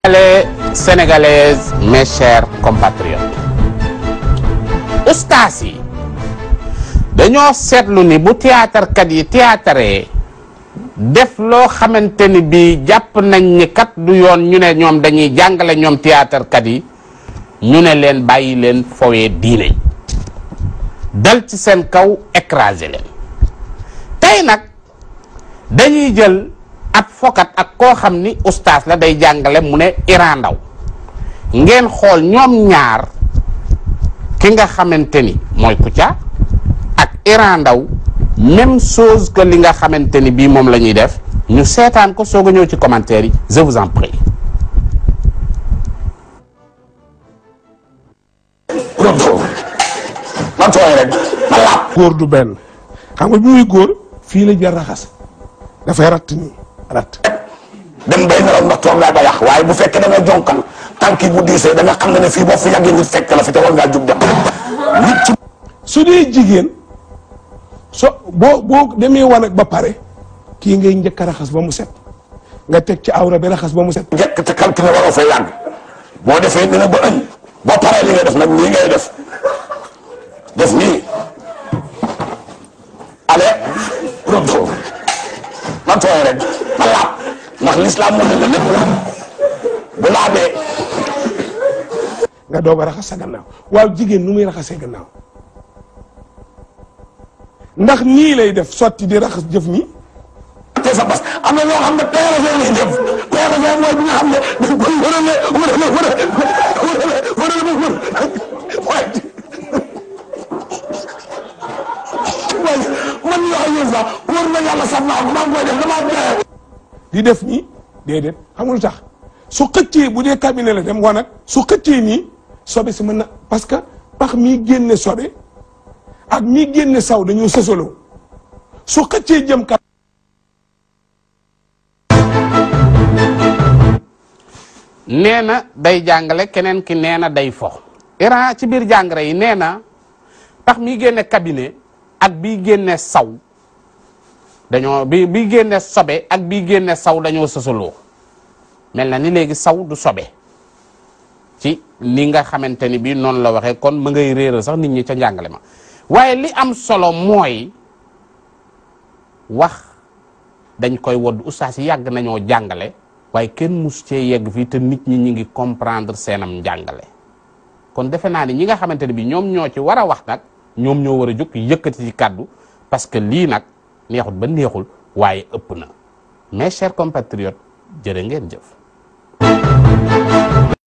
Sénégalais sénégalaises mes chers compatriotes ustaas yi dañoo seetlu ni bu théâtre kat yi théâtre def loo xamante ni bii jàpp nañ ni kat du yoon ñu ne ñoom dañuy jàngale ñoom théâtre kat yi ñu ne leen bàyyi leen fowee diine dal ci seen kaw écraser leen tey nag dañuy jël ab fokat ak koo xam ni ustaas la day jàngale mu ne Iran Ndaw ngeen xool ñoom ñaar ki nga xamante ni mooy Kouthia ak Iran Ndaw même chose que li nga xamante ni bii moom la ñuy def ñu seetaan ko soog a ñëw ci commentaire yi je vous en prie. man tooy rek ma laab. góor du benn xam nga bi muy góor fii la jar raxas dafay ratt nii ratt dem bay nelaw ndax toog naa ba yàq waaye bu fekkee da nga jonkan tànk yi bu diisee da nga xam ne ne fii boo fi yàggee nit fekk la fi te war ngaa jug dem. nit ci su dee jigéen so boo boo demee wanag ba pare kii ngay njëkk a raxas ba mu set nga teg ci awra bi raxas ba mu set njëkk te calculé waroo fay yàgg boo defee dina ba ëñ boo paree li ngay def nag nii ngay def def nii ale retour man tooy rek ma laab ndax l'islam moo ne la lépp la bu laabee nga doog a raxas sa gannaaw waaw jigéen nu muy raxasee gannaaw ndax nii lay def sotti di raxas jëf nii te sa bas am na ñoo xam ne PRV lay def PRV mooy bi nga xam ne dañ koy wërale wërale wërale wërale wërale ba wër waaye waaye man yoo xam ne sax wër na yàlla sax naa maa ngi koy def damaa dee. di def nii déedéet xam nga lu tax su xëccee bu dee cabinet la dem wanag su xëccee nii sobe si mën na parce que pax mii génne sobe ak mii génne saw dañoo sësaloo su xëccee jëm kat nee na day jàngale keneen ki nee na day fo Iran ci biir jàngare yi nee na tax mi génne cabinet ak bii génne saw dañoo bi bii génne sobe ak bii génne saw dañoo sësaloo mel na ni léegi saw du sobe ci ni nga xamante ni bii noonu la waxee kon ma ngay réeral sax nit ñi ca njàngale ma waaye li am solo mooy wax dañ koy wodd ustaas yi yàgg nañoo jàngale waaye kenn mus cee yegg fii te nit ñi ñi ngi comprendre seenam njàngale kon defe naa ni ñi nga xamante ne bi ñoom ñoo ci war a wax nag ñoom ñoo war a jóg yëkkati ci kàddu parce que lii nag neexut ba neexul waaye ëpp na mes chers compatriotes jërë ngeen jëf